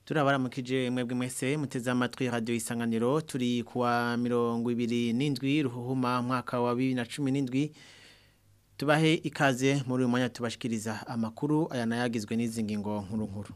turabaramukije mwebwe mwese muteze amatwi radio isanganiro turi kuwa mirongo ibiri n'indwi ruhuhuma mwaka wa bibiri na cumi n'indwi tubahe ikaze muri uyu mwanya tubashikiriza amakuru aya nayagizwe n'izi ngingo nkuru nkuru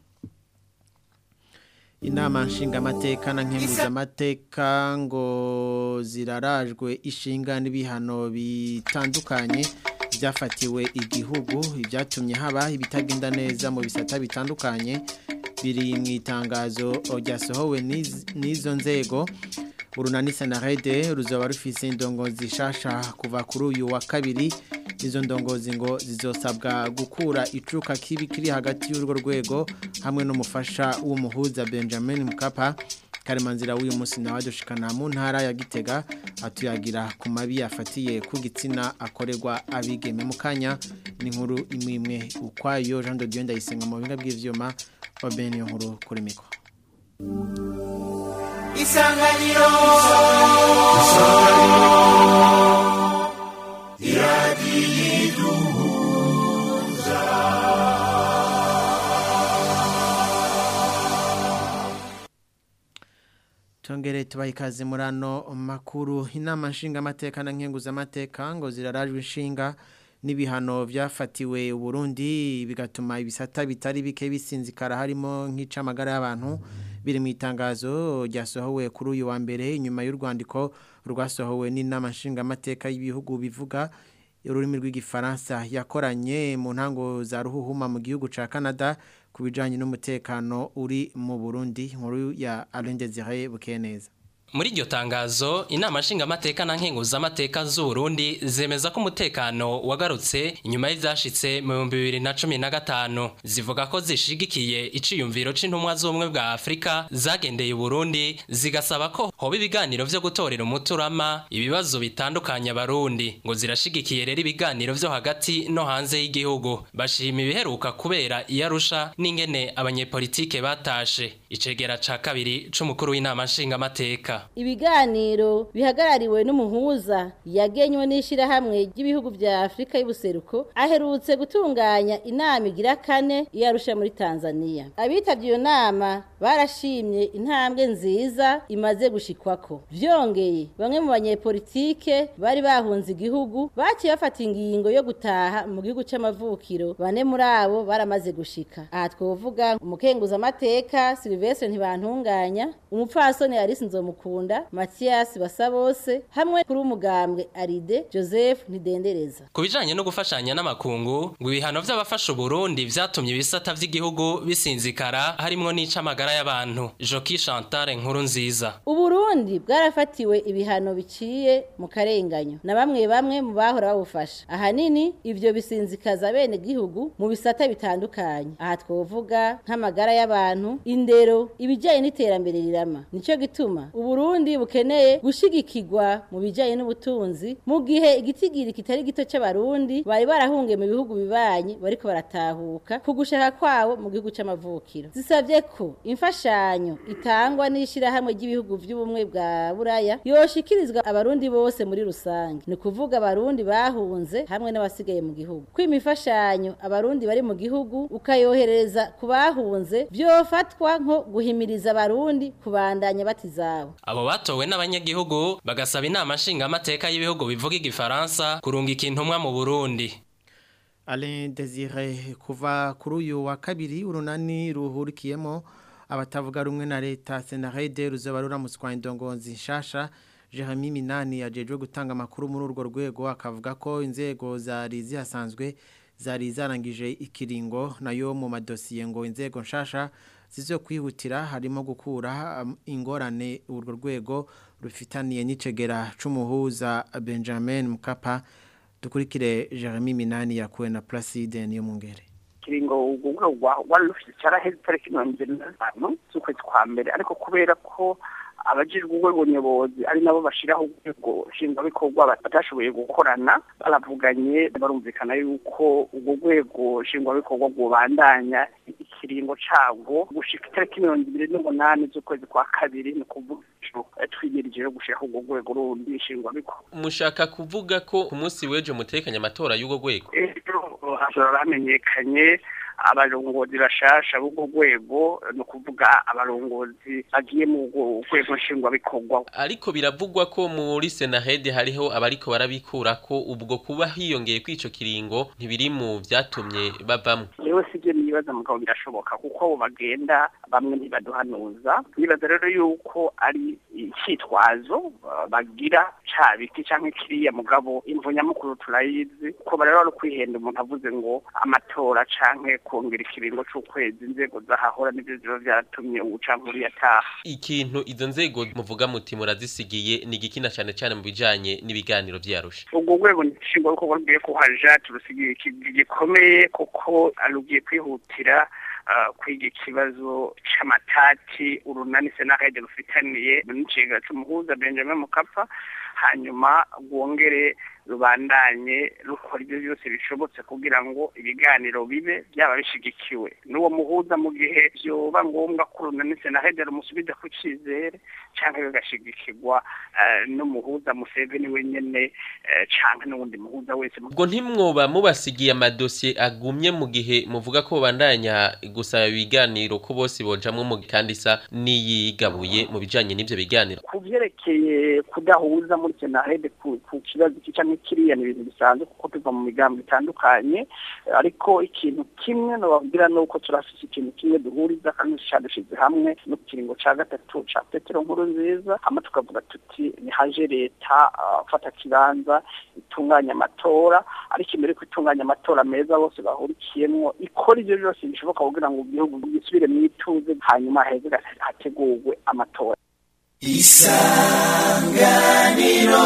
inama nshingamateka na nkenguzamateka ngo zirarajwe ishinga n'ibihano bitandukanye byafatiwe igihugu ibyatumye haba ibitagenda neza mu bisata bitandukanye biri mu itangazo ryasohowe n'izo nzego urunani senarede ruzaba rufise indongozi shasha kuva kuri uyu wa kabiri izo ndongozi ngo zizosabwa gukura icuka kibi kiri hagati y'urwo rwego hamwe n'umufasha w'umuhuza Benjamin Mkapa karemanzira w'uyu munsi nawe dushikana mu ntara ya Gitega atuyagira ku mabi yafatiye ku gitsina akorerwa abigeme mu kanya ni nkuru imwe imwe ukwayo Jean de Dieu ndayisenga mu binga bw'ivyuma wa Benio nkuru kuri miko Isanganiro Iradiduza Tongere tubaha ikaze muri ano makuru inama nshingamateka na nkenguzamateka ngo zirarajwe inshinga n'ibihano byafatiwe Burundi bigatuma ibisata bitari bike bisinzikara harimo nk'icamagara y'abantu biri mu itangazo ryasohowe kuri uyu wa mbere inyuma y'urwandiko rwasohowe n'inama nshingamateka y'ibihugu bivuga ururimi rw'igifaransa yakoranye mu ntango za ruhuhuma mu gihugu ca Canada ku bijanye n'umutekano uri mu Burundi nkuru ya Alain Désiré Bukeneza muri iryo tangazo inama nshingamateka na nkenguzamateka z'uburundi zemeza ko umutekano wagarutse inyuma y'ivyashitse mu bihumbi bibiri na cumi na gatanu zivuga ko zishigikiye iciyumviro c'intumwa z'ubumwe bwa afurika zagendeye uburundi zigasaba ko hoba ibiganiro vyo gutorera umuturama ibibazo bitandukanye abarundi ngo zirashigikiye rero ibiganiro vyo hagati no hanze y'igihugu bashima ibiheruka kubera iyarusha n'ingene abanyepolitike batashe icegera ca kabiri c'umukuru w'inama nshingamateka ibiganiro bihagarariwe n'umuhuza yagenywe n'ishyirahamwe ry'ibihugu bya afurika y'ubuseruko aherutse gutunganya inama igira kane iyarusha muri tanzania abitabye iyo nama barashimye intambwe nziza imaze gushikwako byongeye bamwe mu banyepolitike bari bahunze igihugu baciye bafata ingingo yo gutaha mu gihugu c'amavukiro bane muri abo baramaze gushika aha twovuga umukenguzamateka silvestre ntibantunganya umupfasoni arisi nzomukunda matiyasi basabose hamwe kuri umugambwe aride joseph ntidendereza ku bijanye no gufashanya n'amakungu ngo ibihano vy'abafasha uburundi vyatumye ibisata vy'igihugu bisinzikara harimwo n'icamagara y'abantu joki chantale nkuru nziza uburundi bwarafatiwe ibihano biciye mu karenganyo na bamwe bamwe mu bahora babufasha ahanini ivyo bisinzikaza bene gihugu mu bisata bitandukanye aha twovuga nk'amagara y'abantu indero ibijanye n'iterambere rirama nico gituma uburundi bukeneye gushigikirwa mu bijanye n'ubutunzi mu gihe igitigiri kitari gito c'abarundi bari barahungiye mu bihugu bibanye bariko baratahuka ku gushaka kwabo mu gihugu c'amavukiro zisavye ko imfashanyo itangwa n'ishirahamwe ry'ibihugu vy'ubumwe bwa buraya yoshikirizwa abarundi bose muri rusange ni kuvuga abarundi bahunze hamwe n'abasigaye mu gihugu ko imifashanyo abarundi bari mu gihugu ukayohereza ku bahunze vyofatwa nko guhimiriza abarundi kubandanya batizabo abo batowe n'abanyagihugu bagasaba inama nshingamateka y'ibihugu bivuga igifaransa kurungika intumwa mu burundi Alain Désiré kuva kuri uyu wa kabiri urunani ruhurikiyemo abatavuga rumwe na leta Senarede ruzaba ruramutswa indongozi nshasha Jeremy Minani yajejwe gutanga amakuru muri urwo rwego akavuga ko inzego zari zihasanzwe zari zarangije ikiringo nayo mu madosiye ngo inzego nshasha zizo kwihutira harimo gukura ingorane urwo rwego rufitaniye n'icegera c'umuhuza Benjamin Mkapa dukurikire Jeremy Minani yakuwe na Placide niyo mungere kiringo ubwo wari rufite cyaraheze tariki mirongo ibiri na gatanu z'ukwezi kwa mbere ariko kubera ko abajijwe urwego nyobozi ari nabo bashiraho urwego nshingwabikorwa batashoboye gukorana baravuganye barumvikana yuko urwo rwego nshingwabikorwa rwubandanya ikiringo cabwo gushika itariki mirongo ibiri n'umunani z'ukwezi kwa kabiri ni ukuvuga twimirije yo gushiraho urwo rwego rundi nshingwabikorwa mushaka kuvuga ko ku munsi w'ejo mutekanye amatora y'urwo rwego ejo hashobora bamenyekanye abarongozi bashasha b'ubwo rwego ni ukuvuga abarongozi bagiye mu rwego nshingwabikorwa ariko biravugwa ko muri senahede hariho abariko barabikura ko ubwo kuba hiyongeye kw'ico kiringo ntibiri mu vyatumye bavamwo yewe sivyo nibaza mugabo birashoboka kuko abo bagenda bamwe ntibaduhanuza nibaza rero yuko ari icitwazo bagira ca biti canke kiriya mugabo imvo nyamukuru turayizi ko barero ari kwihenda umuntu avuze ngo amatora canke kongera ikiringo c'ukwezi inzego zahahora nivyo ziba vyaratumye ubu canke uriya ataha ikintu izo nzego muvuga muti murazisigiye ni igikina cane cane mu bijanye n'ibiganiro vyarusha ubwo rwego nshingwa bikorwa rugiye kuhaja turusigiye gikomeye kuko rugiye kwihutira kwiga ikibazo c'amatati urunani senahede rufitaniye n'icigara c'umuhuza benjamin mukapa hanyuma rwongere rubandanye rukora ibyo byose bishobotse kugira ngo ibiganiro bibe byaba bishigikiwe n'uwo muhuza mu gihe byoba ngombwa ko urunani senahede rumusubiza ku cizere canke bigashigikirwa n'umuhuza museveni wenyene canke n'uwundi muhuza wese ubwo ntimwoba mubasigiye amadosiye agumye mu gihe muvuga ko bandanya gusaba ibiganiro ko bose bojamwo mu kandi isa n'iyigabuye mu bijanye n'ivyo biganiro ku vyerekeye kudahuza muri senahede ku kibazo canke kiriya ni ibintu bisanzwe kuko tuva mu migambo itandukanye ariko ikintu kimwe nobabwira nuko turafise ikintu kimwe duhuriza kandi cadushize hamwe no kiringo ca gatatu ca petero nkuru nziza hama tukavuga tuti nihaje leta fata kibanza itunganya amatora ariko imbere ko itunganya amatora meza bose bahurikiyemwo ikora ivyo byose bishoboka kugira ngo igihugu gisubire mwituze hanyuma heze hategurwe amatora isanganiro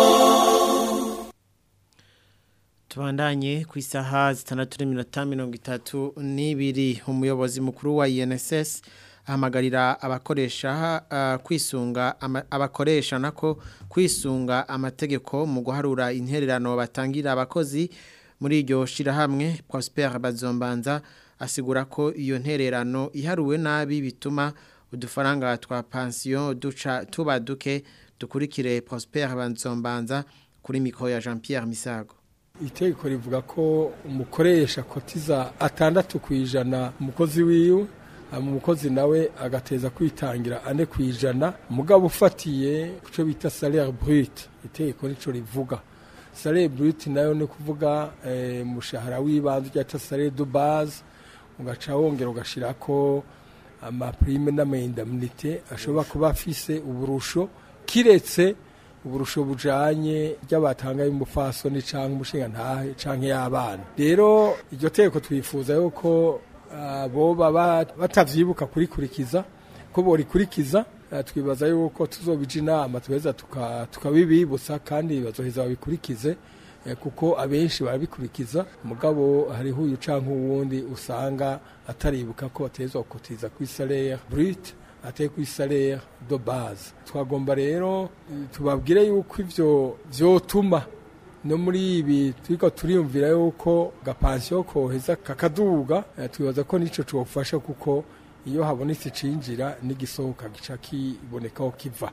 tubandanye ku isaha zitandatu n'iminota mirongo itatu n'ibiri umuyobozi mukuru wa INSS ahamagarira abakoresha uh, kwisunga ama, abakoresha nako kwisunga amategeko mu guharura intererano batangira abakozi muri iryo shirahamwe Prosper Bazombanza asigura ko iyo ntererano iharuwe nabi bituma udufaranga twa pension duca tuba duke dukurikire Prosper Bazombanza kuri mikro ya Jean-Pierre Misago itegeko rivuga ko umukoresha kotiza atandatu ku ijana umukozi wiwe umukozi nawe agateza kwitangira ane ku ijana umugabo ufatiye ku cyo bita salaire brute itegeko nico rivuga salaire brute nayo ni kuvuga umushahara w'ibanze cyangwa salaire de base ugaca wongera ugashirako amaprime n'amaindemnité ashobora kuba afise uburusho kiretse uburusho bujanye ry'abatanga y'umufasoni canke umushinga ntahe canke y'abana rero iryo teko twifuza yuko boba batavyibuka kurikurikiza ko borikurikiza twibaza yuko tuzobija inama tuheza tukabibibutsa kandi bazoheza babikurikize kuko abenshi barabikurikiza mugabo hariho uyu canke uwundi usanga ataribuka ko batezwa gukotiza kuri salaire brute ateye ku salaire de base twagomba rero tubabwire yuko ivyo vyotuma no muri ibi turiko turiyumvira yuko gapansiyo koheza kakaduga twibaza ko nico cofasha kuko iyo habonetse cinjira n'igisohoka gica kibonekaho kiva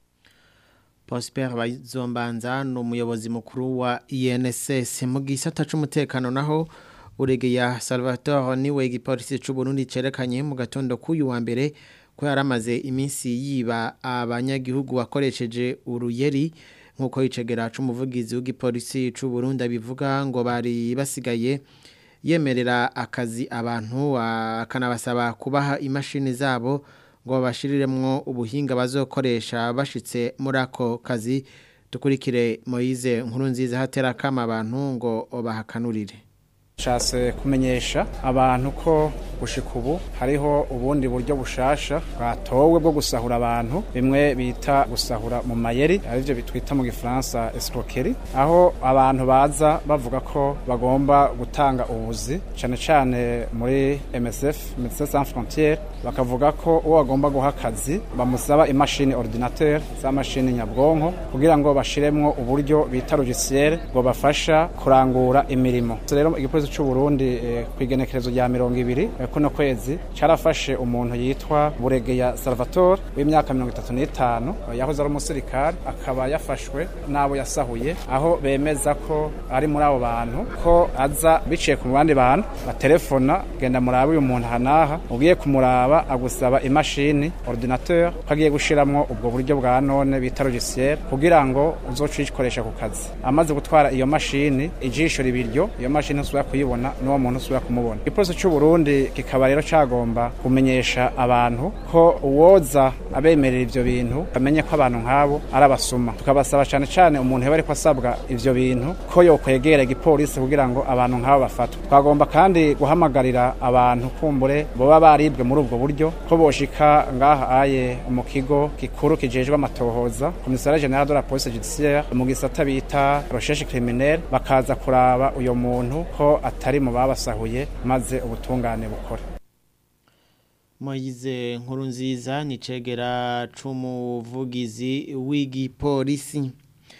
Prosper Bazombanza ni umuyobozi mukuru wa INSS mu gisata c'umutekano naho uregeya Salvatore niwe igipolisi c'u Burundi cerekanye mu gatondo k'uyu wa mbere ko yaramaze iminsi yiba abanyagihugu bakoresheje uruyeri nk'uko yicegera c'umuvugizi w'igipolisi c'u Burundi bivuga ngo bari basigaye yemerera akazi abantu akanabasaba kubaha imashini zabo ngo babashiriremwo ubuhinga bazokoresha bashitse muri ako kazi dukurikire Moise nkuru nziza hatera kama abantu ngo bahakanurire Shase kumenyesha abantu ko gushika ubu hariho ubundi buryo bushasha bwatowe bwo gusahura abantu bimwe bita gusahura mu mayeri arivyo bitwita mu gifaransa escroquerie aho abantu baza bavuga ko bagomba gutanga ubuzi cane cane muri MSF Médecins Sans Frontières bakavuga ko uwo bagomba guha akazi bamusaba imashini ordinateur za mashini nyabwonko kugira ngo bashiremwo uburyo bita logiciel ngo bafasha kurangura imirimo rero igipolisi cy'u Burundi eh, kwigenekerezo rya 200 eh, kuno kwezi carafashe umuntu yitwa Buregeya Salvatore w'imyaka 35 yahoze ari umusirikare akaba yafashwe nabo yasahuye aho bemeza ko ari muri abo bantu ko aza biciye ku bandi bantu batelefona genda murabe uyu muntu hanaha ugiye kumuraba agusaba imashini ordinateur ko agiye gushiramwo ubwo buryo bwa none bita logiciel kugira ngo uzocikoresha ku kazi amaze gutwara iyo mashini ijisho ribiryo iyo mashini usubira kuyibona n'uwo muntu usubira kumubona igipolisi cy'u Burundi kikaba rero cagomba kumenyesha abantu ko uwoza abemerera ivyo bintu bamenye ko abantu nk'abo ari abasuma tukabasaba cyane cyane umuntu yaba ariko asabwa ivyo bintu ko yokwegera igipolisi kugira ngo abantu nk'abo bafatwe twagomba kandi guhamagarira abantu kumbure boba baribwe muri ubwo buryo ko boshika ngaha aye mu kigo gikuru kijejwe amatohoza komisariya general de la police judiciaire mu gisata bita recherche criminelle bakaza kuraba uyo muntu ko atari mu babasahuye maze ubutungane bukora Moize nkuru nziza ni cegera c'umuvugizi w'igipolisi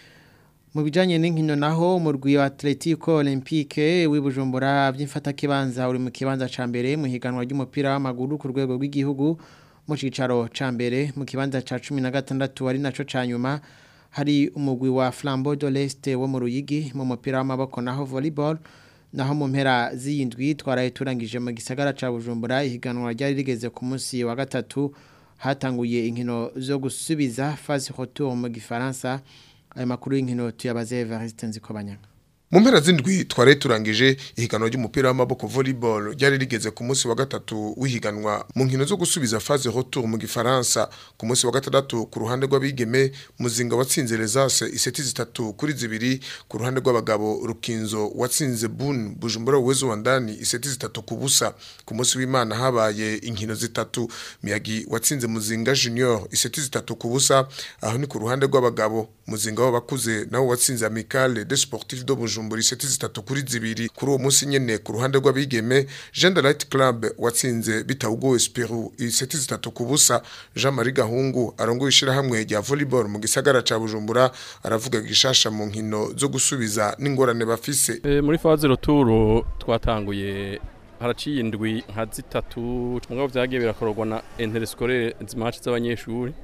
mu bijanye n'inkino naho umurwi wa Atletico Olympique w'ibujumbura by'imfata kibanza uri mu kibanza ca mbere mu higanwa ry'umupira w'amaguru ku rwego rw'igihugu mu cicaro ca mbere mu kibanza ca 16 ari naco ca nyuma hari umugwi wa Flambeau de l'Est wo mu Ruyigi mu mupira w'amaboko naho volleyball naho mu mpera z'iyindwi twaraye turangije mu gisagara ca Bujumbura ihiganwa ryari rigeze ku munsi wa gatatu hatanguye inkino zo gusubiza phase retour mu gifaransa aya makuru y'inkino tuyabaze Evariste Nzikobanyanga mu mpera z'indwi twari turangije ihiganwa ry'umupira w'amaboko volleyball ryari rigeze ku munsi wa gatatu w'ihiganwa mu nkino zo gusubiza phase retour mu gifaransa ku munsi wa gatandatu ku ruhande rw'abigeme muzinga watsinze Lesase iseti zitatu kuri zibiri ku ruhande rw'abagabo Rukinzo watsinze Bun Bujumbura uwezo wa ndani iseti zitatu ku busa ku munsi w'Imana habaye inkino zitatu Miyagi watsinze Muzinga Junior iseti zitatu ku busa aho ni ku ruhande rw'abagabo muzinga w'abakuze nawo watsinze Amicale des Sportifs de Bujumbura bujumbura iseti zitatu kuri zibiri kuri uwo munsi nyene ku ruhande rw'abigeme Jean de Light Club watsinze bitawugo Esperu iseti zitatu ku busa Jean Marie Gahungu arongoye ishirahamwe rya volleyball mu gisagara ca Bujumbura aravuga gishasha mu nkino zo gusubiza n'ingorane bafise e, muri phase retour twatanguye haraciye indwi nka zitatu mugabo vyagiye birakorwa na interscolaire zimatch z'abanyeshuri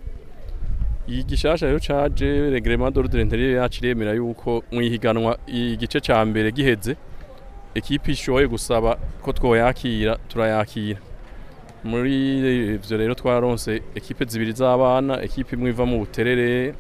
iyi gishasha rero caje reglement d'ordre intérieur yacu iremera yuko mwihiganwa igice ca mbere giheze ekipi ishoboye gusaba ko twoyakira turayakira muri ivyo rero twaronse ekipe zibiri z'abana ekipe imwe iva mu buterere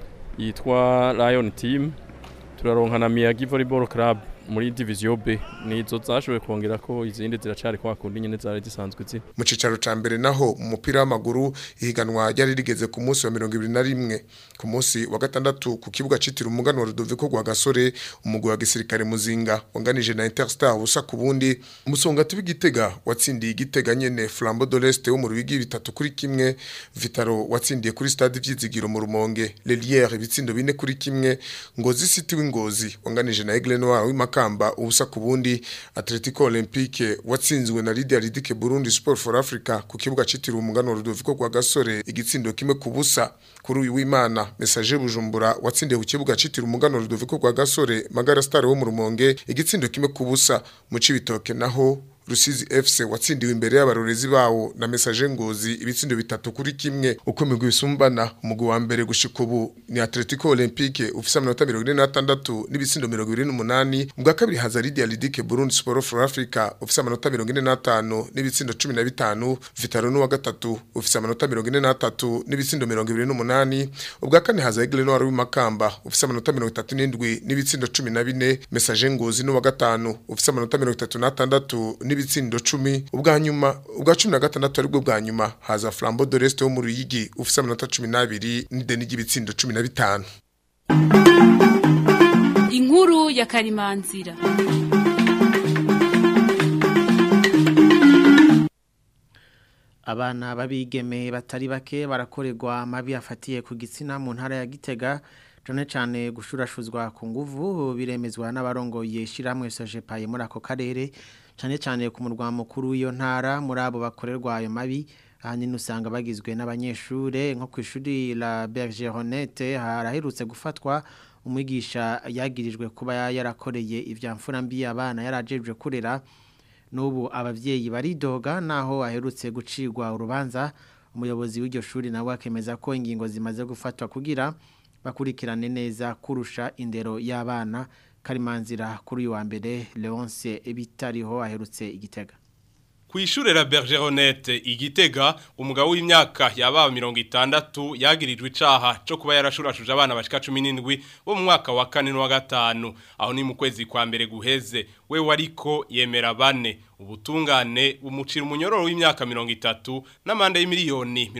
yitwa Lion Team turaronka na Miyagi Volleyball Club muri division B nizo zashoboye kongera ko izindi ziracari kwa kundi nyene zari zisanzwe ziri mu cicaro ca mbere naho mu mupira w'amaguru ihiganwa ryari rigeze ku munsi wa 21 ku munsi wa gatandatu ku kibuga citira umuganwa Rudoviko gwa gasore umugwi wa gisirikare muzinga wanganije na Interstar ubusa ku bundi umusonga tubigitega watsindiye igitega nyene Flambeau de l'Est wo mu rubigi bitatu kuri kimwe Vitaro watsindiye kuri stade vyizigiro mu rumonge Lelière ibitsindo bine kuri kimwe Ngozi City w'Ingozi wanganije na Aigle Noir w'Imaka kamba ubusa ku bundi Atletico Olympique watsinzwe na Lydia Ridike Burundi Sport for Africa ku kibuga citiriwe umugano Rudoviko kwa gasore igitsindo kimwe ku busa kuri uyu w'Imana Message Bujumbura watsindiye ku kibuga citiriwe umugano Rudoviko kwa gasore Magara Star wo mu Rumonge igitsindo kimwe ku busa mu cibitoke naho Rusizi FC watsindiwe imbere y'abarorezi bawo na message ngozi ibitsindo bitatu kuri kimwe uko migwi bisumbana umugwi wa mbere gushika ubu ni Atletico Olympique ufise amanota 46 n'ibitsindo 28 ubwa kabiri haza Lydia Lidike Burundi Sport for Africa ufise amanota 45 n'ibitsindo 15 Vitaro n'uwa gatatu ufise amanota 43 n'ibitsindo 28 ubwa kane haza Aigle Noir w'imakamba ufise amanota 37 n'ibitsindo 14 message ngozi n'uwa gatanu ufise amanota 36 n'ibitsindo 10 ubwa nyuma ubwa 16 aribwo bwa nyuma haza Flambeau de l'Est wo mu Ruyigi ufise amanota 12 n'ideni ry'ibitsindo 15 Inkuru ya Karimanzira abana babigeme batari bake barakorerwa amabi afatiye ku gitsina mu ntara ya Gitega cyane cyane gushurashuzwa ku nguvu biremezwa n'abarongoye shiramwe Sojepaye muri ako karere cyane cyane ku murwa mukuru w'iyo ntara muri abo bakorerwa ayo mabi ahanini usanga bagizwe n'abanyeshure nko ku ishuri la Bergeronette haraherutse gufatwa umwigisha yagirijwe kuba yarakoreye ivya mfura mbi abana yarajejwe kurera n'ubu abavyeyi baridoga naho aherutse gucirwa urubanza umuyobozi w'iryo shuri nawe akemeza ko ingingo zimaze gufatwa kugira bakurikirane neza kurusha indero y'abana karimanzira kuri uyu wa mbere Leonce bitariho aherutse igitega Kwishure la Bergeronette igitega umugabo w'imyaka yaba 60 yagirijwe icaha cyo kuba yarashurashuje abana bashika 17 bo mu mwaka wa 4 no wa gatanu aho ni mu kwezi kwa mbere guheze we wariko yemera bane ubutungane bumucira umunyororo w'imyaka 30 n'amande y'imiliyoni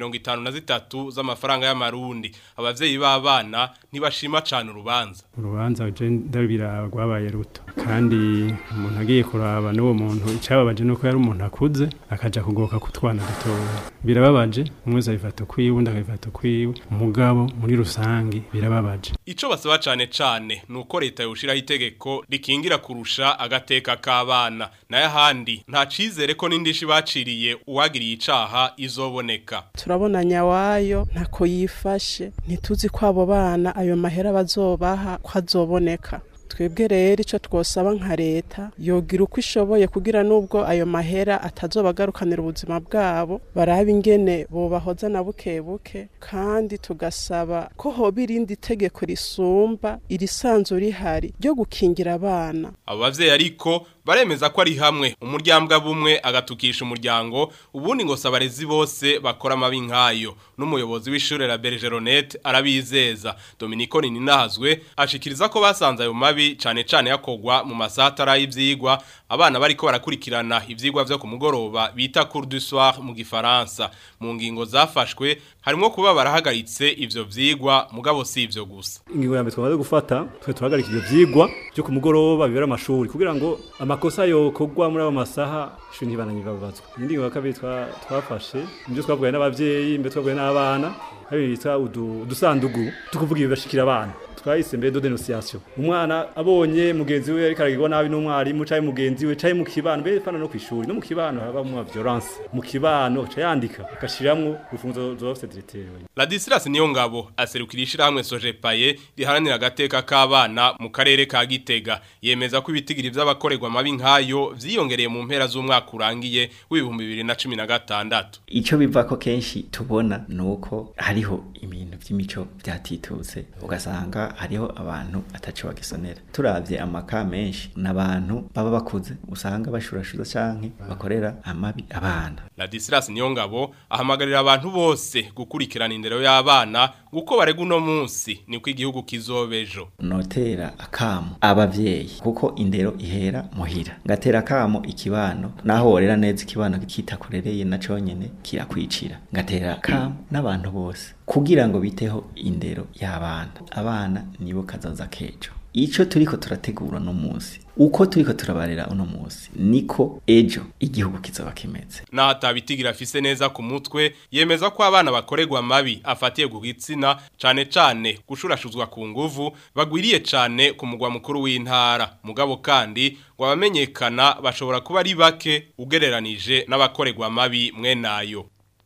53 z'amafaranga y'amarundi abavyeyi b'abana ntibashima cyane urubanza urubanza je ndabira rwabaye ruto kandi umuntu agiye kuraba n'uwo muntu icababaje nuko yari umuntu akuze akaja kugoka kutwana dutoya birababaje umwe zabifata kwiwe undi akabifata kwiwe umugabo muri rusangi birababaje ico basaba cane cane nuko leta yoshiraho itegeko rikingira kurusha agateka k'abana naye ahandi nta cizere ko n'indishi baciriye uwagiriye icaha izoboneka turabona nyawayo ntako yifashe ntituzi ko abo bana ayo mahera bazobaha ko azoboneka twebwe rero icyo twosaba nka leta yogira uko ishoboye kugira n'ubwo ayo mahera atazobagarukanira ubuzima bwabo baraba ingene bobahoza na buke buke kandi tugasaba ko hoba irindi tegeko risumba irisanzwe rihari ryo gukingira abana abo bavyeyi ariko baremeza ko ari hamwe umuryambwa bumwe agatukisha umuryango ubundi ngo sabarezi bose bakora amabi nkayo n'umuyobozi w'ishure la Bergeronette arabizeza Dominico Ninahazwe ashikiriza ko basanze ayo mabi cane cane yakogwa mu masatara y'ivyigwa abana bariko barakurikirana ivyigwa vyo ku mugoroba bita cours du soir mu gifaransa mu ngingo zafashwe harimo kuba barahagaritse ivyo vyigwa mugabo si ivyo gusa ingingo ya mbere twamaze gufata twe turahagarika ivyo vyigwa byo ku mugoroba bibera amashuri kugira ngo amakosa yokogwa muri abo masaha ishuri ntibananyiva babazwa indi ngingo ya kabiri twafashe nibyo twavugaye n'abavyeyi mbere twavugaye n'abana hari bita udusandugu tukuvuga ibibashikira abana twahise mbere do denunciation umwana abonye mugenzi we ariko aragirwa nabi n'umwarimu caye mugenzi we caye mu kibano mbere fana no kwishuri no mu kibano haba mu violence mu kibano ca yandika agashiramwo urufunzo zose directeur Ladislas niyo ngabo aserukira ishirahamwe Sojepaye riharanira agateka k'abana mu karere ka Gitega yemeza ko ibitigiri vy'abakorerwa amabi nkayo vyiyongereye mu mpera z'umwaka urangiye w'ibihumbi 2016 ico biva ko kenshi tubona nuko hariho ibintu vy'imico vyatitutse ugasanga hariho abantu ataco bagisonera turavye amaka menshi n'abantu baba bakuze usanga bashurashuza canke bakorera amabi abana Ladislas Niyongabo ahamagarira abantu bose gukurikirana indero y'abana guko barega uno munsi niko igihugu kizobejo notera akamo abavyeyi kuko indero ihera muhira ngatera akamo ikibano naho worera neza ikibano kitakurereye na conyene kirakwicira ngatera akamo n'abantu bose kugira ngo biteho indero y'abana abana nibo kazaza kejo ico turiko turategura no munsi uko turiko turabarera uno munsi niko ejo igihugu kizoba kimeze na hatabitigira afise neza ku mutwe yemeza ko abana bakorerwa amabi afatiye ku gitsina cane cane gushurashuzwa ku nguvu bagwiriye cane ku mugwa mukuru w'intara mugabo kandi ngo abamenyekana bashobora kuba ari bake ugereranije n'abakorerwa amabi mwenayo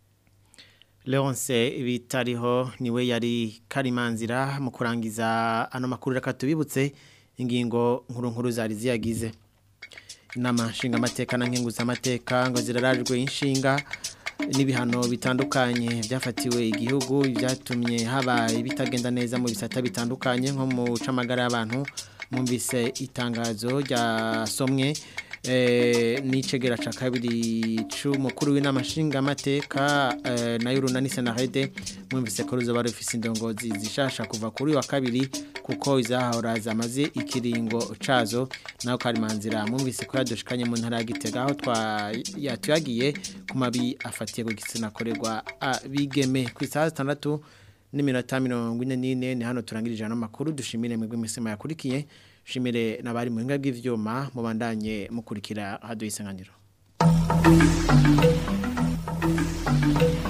Leonce bitariho niwe yari karimanzira mu kurangiza ano makuru reka tubibutse ingingo nkuru nkuru zari ziyagize inama nshingamateka na nkenguzamateka ngo zirarajwe inshinga n'ibihano bitandukanye byafatiwe igihugu byatumye haba ibitagenda neza mu bisata bitandukanye nko mu camagara y'abantu mwumvise itangazo ryasomwe n'icegera cya kabiri cy'umukuru w'inama nshingamateka nayo runani senarede mwumvise ko ruzoba rufise indongozi zishasha kuva kuri wa kabiri kuko izahahora zamaze ikiringo cazo naho karimanzira mwumvise ko yadushikanye mu ntara ya Gitega aho yatuyagiye ku mabi afatiye ku gitsina akorerwa abigeme ku isaha zitandatu n'iminota mirongo ine n'ine ni hano turangirije ano makuru dushimire mwebwe imisima yakurikiye shimire nabari mu hinga bw'ivyuma mubandanye mukurikira haduye isanganiro